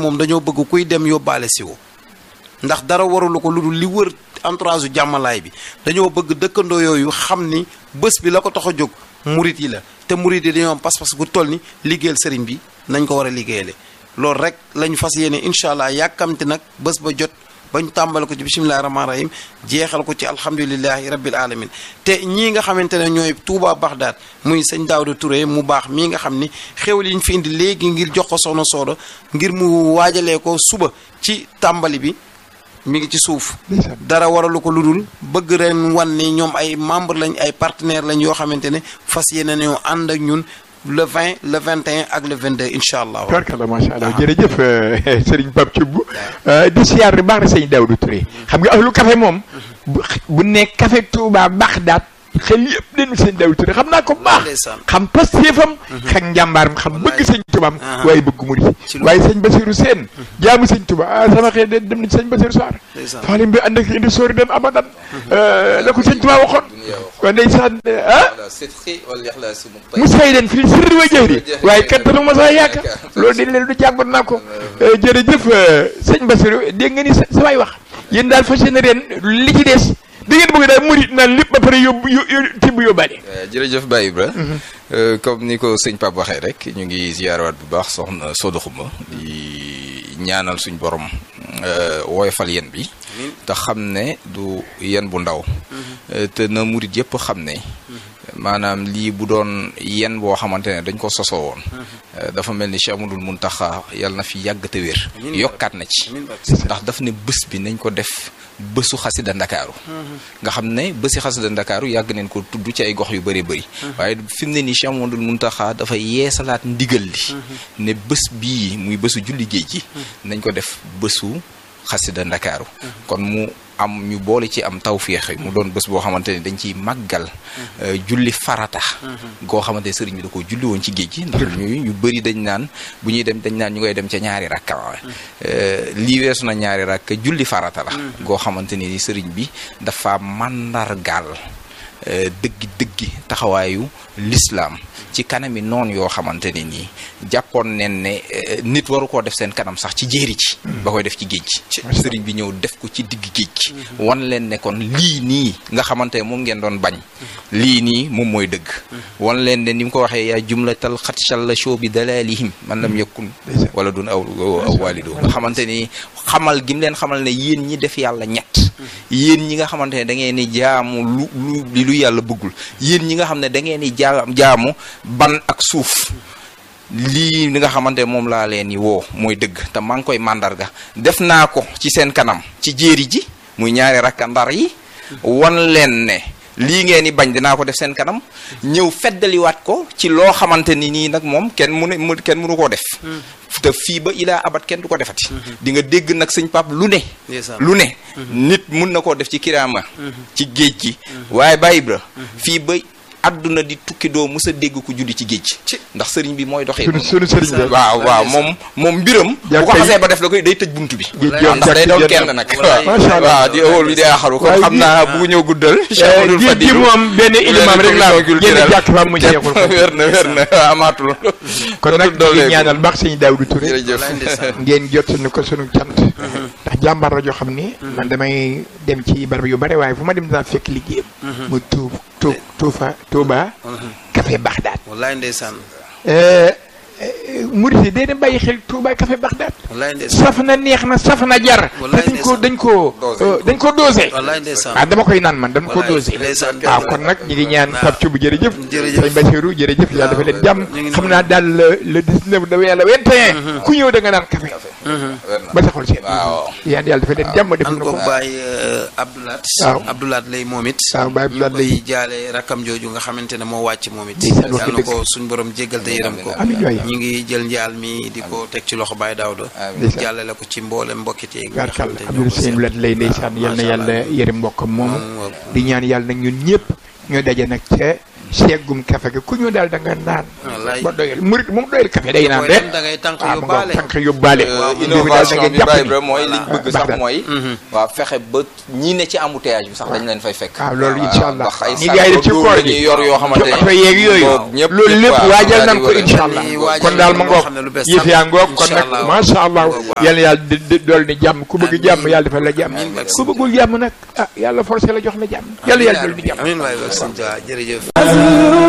moom dañoo bëgg kuy dem yóbbaale siwo ndax dara warulu ko lu dul li wër entourage jàmmalaay bi dañoo bëgg dëkkandoo yooyu xam ni bés bi la ko tax a jóg murit yi la te murit yi dañoo am pas-pas gu toll ni liggéeyal sëriñ bi nañ ko war a liggéeyale loolu rek lañu fas yéene incha allah yàkkamti nag bés ba jot ba ñu tàmbale ko ci bisimilahi rahmaani rahim jeexal ko ci alhamdulilahi rabbil alamin te ñii nga xamante ne ñooy Touba Bagdad muy sëñ Daawda Touré mu baax mii nga xam ni xéwal yi ñu fi indi léegi ngir jox ko soxna Sooda ngir mu waajalee ko suba ci tàmbali bi mi ngi ci suuf dara waralu ko lu dul bëgg ren wan ni ñoom ay membre lañ ay partenaire lañ yoo xamante ne fas yéene ñoo ànd ak ñun le 20 le 21 ak le 22 incha allah. tubarkalla macha allah jërëjëf Serigne Pape Thioub di siyaar baax na sëñ Daawda Touré xam nga ahlu café moom bu ne café Touba Bagdad xel yëpp dañu sëñ Daawda Touré xam naa ko baax xam pastéefam xam njàmbaaram xam bëgg sëñ Toubaam waaye bëgg mu di waaye sëñ Basiru Seen jaamu sëñ Touba ah sama xel de dem na sëñ Basiru Saar faalim bi ànd ak indi sóori dem abadan la ko sëñ Touba waxoon kon ndeysaan ah mu say den fii sirri wa jëri waaye kattanu ma saa yaaka loolu dañ leen du jàngoon naa ko jërëjëf sëñ Basiru dégg nga ni samay wax yéen daal fas yéene ren li ci des da ngeen bëgg daal murit naan lépp ba pare yóbbu tibb yóbbaale jërëjëf Baye Ibra comme ni ko sëñ Pape waxee rek ñu ngi ziyaarawaat bu baax soxna Soda Xuma di ñaanal suñ borom woyofal yen bi te xam ne du yen bu ndaw te na murit yëpp xam ne maanaam lii bu doon yen boo xamante ne dañ ko sosoo woon dafa mel ni Cheikh Amadou Muntaxa yàlla na fi yàgg te wér yokkaat na ci ndax daf ne bés bi nañ ko def bésu xasida ndakaaru nga xam ne bési xasida ndakaaru yàgg neen ko tudd ci ay gox yu bëri bëri waaye fi mu ne nii Cheikh Amadou Muntaxa dafa yeesalaat ndigal li ne bés bii muy bésu julli géej gi nañ ko def bésu xasida ndakaaru kon mu am ñu boole ci am tawféex mu doon bés boo xamante ne dañ ciy màggal julli farata goo xamante ne sëriñ bi da ko julli woon ci géej gi ndax ñu ñu bëri dañ naan bu ñuy dem dañ naan ñu ngay dem ca ñaari rakka lii weesu na ñaari rakka julli farata la goo xamante ne ni sëriñ bi dafa màndargaal dëggi dëggi taxawaayu lislaam ci kanami noonu yoo xamante ne nii jàppoon nen ne nit waru koo def seen kanam sax ci jéeri ci ba koy def ci géej gi sëriñ bi ñëw def ko ci digg géej gi wan leen ne kon lii nii nga xamante ne moom ngeen doon bañ lii nii moom mooy dëgg wan leen ne ni mu ko waxee yaa jumlatal xatchal la show bi dalalihim man lam yakun wala dun aw aw walido nga xamante ni xamal gi mu leen xamal ne yéen ñi def yàlla ñett yéen ñi nga xamante ne da ngeen ni jaamu lu lu lu yàlla bëggul yéen ñi nga xam ne da ngeen ni jaamu ban ak suuf lii li nga xamante ne moom laa leen ni woo mooy dëgg te maa ngi koy màndarga def naa ko ci seen kanam ci jéeri ji muy ñaari rakka ndar yi wan leen ne lii ngeen di bañ dinaa ko def seen kanam ñëw feddaliwaat ko ci loo xamante ni nii nag moom kenn mënu kenn mënu koo def te fii ba ilaa abat kenn du ko defati di nga dégg nag sëñ pap lu ne lu ne nit mun na koo def ci kiraama ci géej gi waaye Baye Ibra fii ba adduna di tukki doo mës a dégg ku julli ci géej ndax sëriñ bi mooy doxee sunu sëriñ bi waaw waaw moom moom mbiram bu ko xasee ba def la koy day tëj buntu bi waaw ndax day doon kenn nag waaw di awol bi day axaru kon xam naa bu ñëw guddal géej gi moom benn ilimam rek laa génn jàkk fa mu jeexul wér na wér na amaatul kon nag di ñaanal baax sëñ Daawdu Touré ngeen jot ni ko sunu cant ndax jàmbar la joo xam ni man damay dem ci barab yu bare waaye fu ma dem dinaa fekk liggéeyam mu tuub tuub tuufa Touba café Bagdad wallaay ndeysaan murid yi day dem bàyyi xel Touba café Bagdad wallaay ndeysaan saf na neex na saf na jar te dañ ko dañ ko dañ ko dosé wallaay ndeysaan ah dama koy naan man dañ ko dosé waaw kon nag ñu ngi ñaan Pape Thioub jërëjëf sëñ Bassirou jërëjëf yàlla dafa leen jàmm xam naa daal le 19 da yàlla 21 ku ñëw da nga naan café ba sa xol seen yaan yàlla dafa leen jàmm def na ko bàyyi Abdoulaat waaw Abdoulaat lay moom it waaw Baye Abdoulaat ñu lay koy jaale rakkam jooju nga xamante ne moo wàcc moom it Ndeysaan, wax yàlla na dëgg. ko suñ borom jéggal te yërëm ko amiin waay ñu ngi jël njaal mi di ko teg ci loxo Baye Daouda Ndeysaan. jàllale ko ci mboolem mbokkit yi nga barkal xamante ñoo Abdou ko Seen seq. lat lay ndeysaan yal na Macha yàlla Allah. yërëm mbokkam moomu Moom, di ñaan yàlla nag ñun ñëpp ñoo daje nag ca seggum kafe gi ku ñu daal da nga naan Wallaay. ba doyal murit moom doyal kafe day naan booy rek dem da ngay tànk waaw mu nga yóbbaale tànk yóbbaale Euh, mbir mi daal da innovation ngay bi jàpp Baye ni- Ibra mooy liñ bëgg baax sax na. mooy waaw fexe ba ñi ne ci embouteillage bi sax dañ leen fay fekk waaw loolu incha allah ndax ay ñi gars yi def ci saako koor la gi ñuy yor yoo xamante ci ne oto yeeg yooyu boobu ñëpp loolu lépp waaw, waajal daal nan di ko war a- incha allah dañuy waajal kon daal ma loo ngoog xam ne lu bees yëf sàmm. yaa ngoog kon Incha nag allah. macha allah Ngoog, waaw. yàlla yàlla di di dool ni jàmm ku bëgg Amiin. jàmm yàlla defal la jàmm Amiin. ku bëggul jàmm nag ah yàlla forcé la jox la jàmm yàlla yàlla dool ni jàmm amiin waay wax sëñ Tuubaa jërëjëf